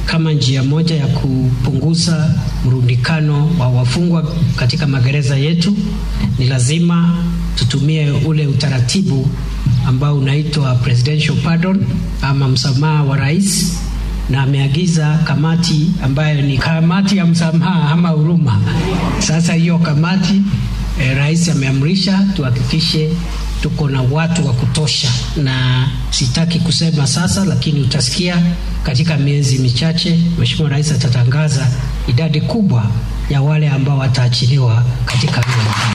kama njia moja ya kupunguza mrundikano wa wafungwa katika magereza yetu, ni lazima tutumie ule utaratibu ambao unaitwa presidential pardon ama msamaha wa rais, na ameagiza kamati ambayo ni kamati ya msamaha ama huruma. Sasa hiyo kamati eh, rais ameamrisha tuhakikishe tuko na watu wa kutosha, na sitaki kusema sasa, lakini utasikia katika miezi michache Mheshimiwa Rais atatangaza idadi kubwa ya wale ambao wataachiliwa katika hiyo